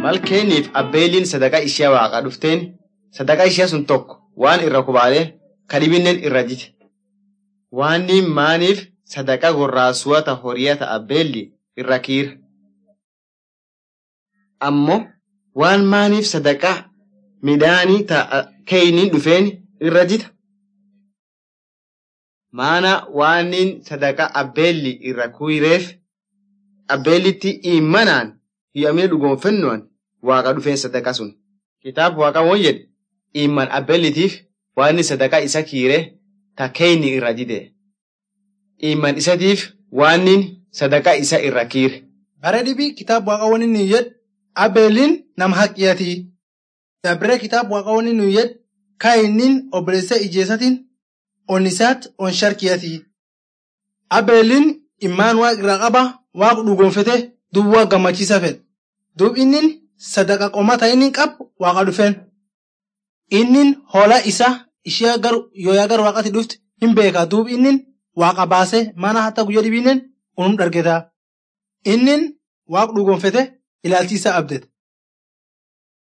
mal keeniif abbeeliin sadaqaa ishee waaqa dhufteen sadaqaa ishee sun tokko waan irra kubaalee kadhibinnen irra jite. Waanni maaniif sadaqaa gorraasuwata horiyata abbeelli irra kiira. Ammoo waan maaniif sadaqaa midhaanii ta'a keeyniin dhufeen irra jita. Maana waannin sadaqaa abbeelli irra kuyireef abbeellitti imanaan hiyyamee dhugoonfennoon waaqa dhufeen sadaqaa sun. Kitaaba waaqa woon jedhe iman abbeellitiif waanni sadaqaa isa kiire ta keeyni irra jide. Iman isatiif waannin sadaqaa isa irra kiire. Bare dhibii kitaaba waaqa wani nuyi jedhu abeeliin nama haqqiyatii. Dabre kitaaba waaqa wani nuyi jedhu kaayinniin obboleessa ijeessatiin onnisaat on sharkiyatii. Abeeliin immaan waaqa irraa qaba waaqa dhugoonfete duub waaqa gammachiisa fedha. Duub innin sadaqa qomata inni qabu waaqa dhufeen. Innin hoolaa isaa ishee gar yooyaa gar waaqatti dhufte hin beeka duub innin waaqa baasee mana hatta guyyaa dhibiinen unum dhargeta. Innin waaqa dhugoonfete ilaalchiisa abdete.